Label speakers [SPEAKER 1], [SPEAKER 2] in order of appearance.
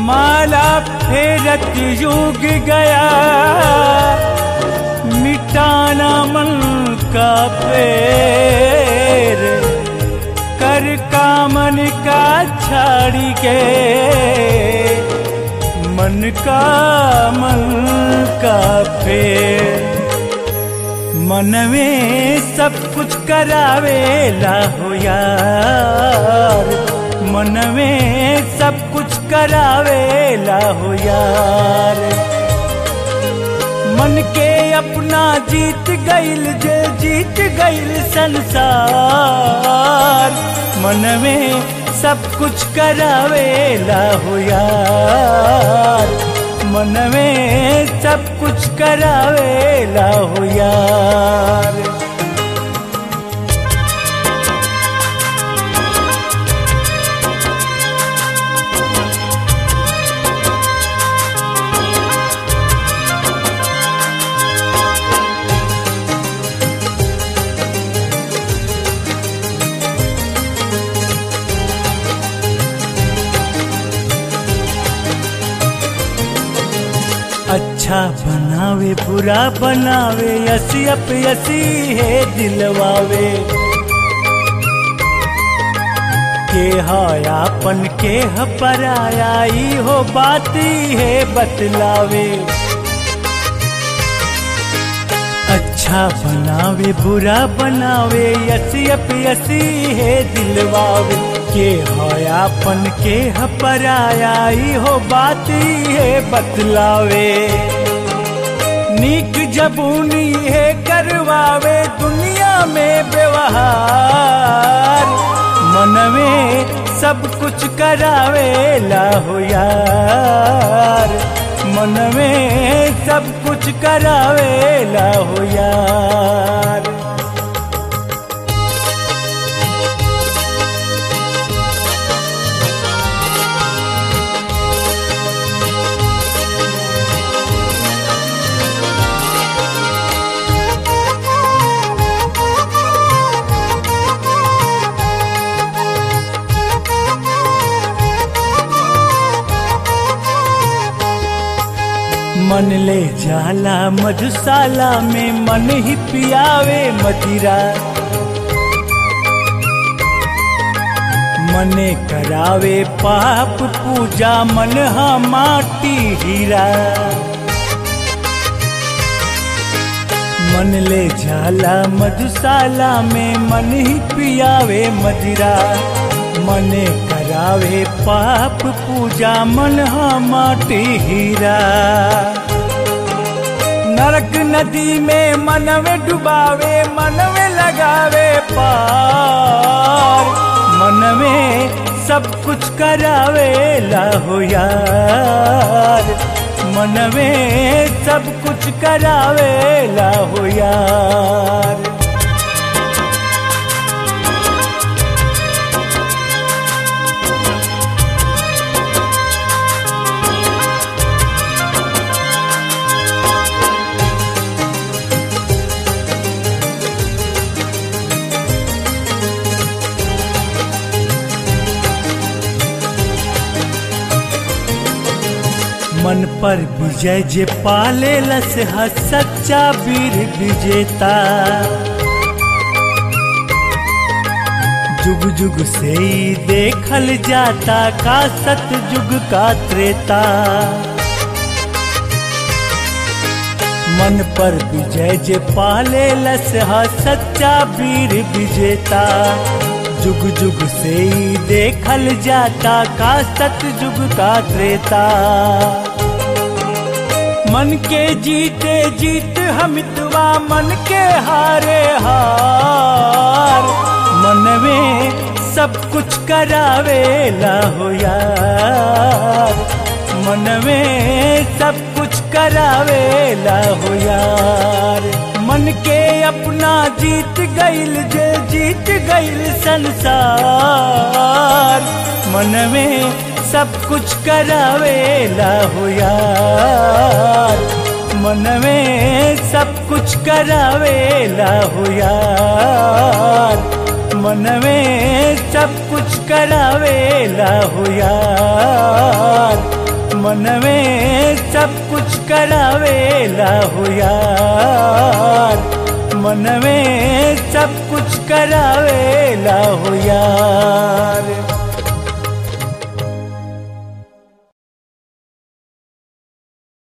[SPEAKER 1] माला फेरत युग गया मिटाना मन का पेर कर का मन का छाड़ी के मन का मन का फेर मन में सब कुछ करावेला हो यार मन में सब कुछ करावेला हो यार मन के अपना जीत गईल जे जीत गईल संसार मन में सब कुछ करावेला हो यार मन में सब कुछ करावेला हो यार अच्छा बनावे बुरा बनावे यसी अप यसी है दिलवावे के हायापन के ह पराया ई हो बाती है बतलावे अच्छा बनावे बुरा बनावे यसी अप यसी है दिलवावे के हयापन के ह पराया ई हो बाती है बतलावे नीक जबूनी है करवावे दुनिया में व्यवहार मन में सब कुछ करावेला हो यार मन में सब कुछ करावेला हो यार मन ले जाला मधुशाला में मन ही पियावे मदिरा मने करावे पाप पूजा मन हा माटी हीरा मन ले जाला मधुशाला में मन ही पियावे मदिरा मने करावे पाप पूजा मन हा माटी हीरा नरक नदी में मन में डुबावे मन में लगावे पार मन में सब कुछ करावे हो यार मन में सब कुछ करावे हो यार मन पर विजय जे पाले लस ह सच्चा वीर विजेता जुग जुग से ही देखल जाता का सत जुग का त्रेता मन पर विजय जे पाले लस ह सच्चा वीर विजेता जुग जुग से ही देखल जाता का सत जुग का त्रेता मन के जीते जीत हमितवा मन के हारे हार मन में सब कुछ करावेला हो यार मन में सब कुछ करावेला हो यार मन के अपना जीत गईल जे जीत गईल संसार मन में सब कुछ करावेला हो यार मन में सब कुछ करावेला हो यार मन में सब कुछ करावेला हो यार मन में सब कुछ करावेला हो यार मन में सब कुछ करावेला हो यार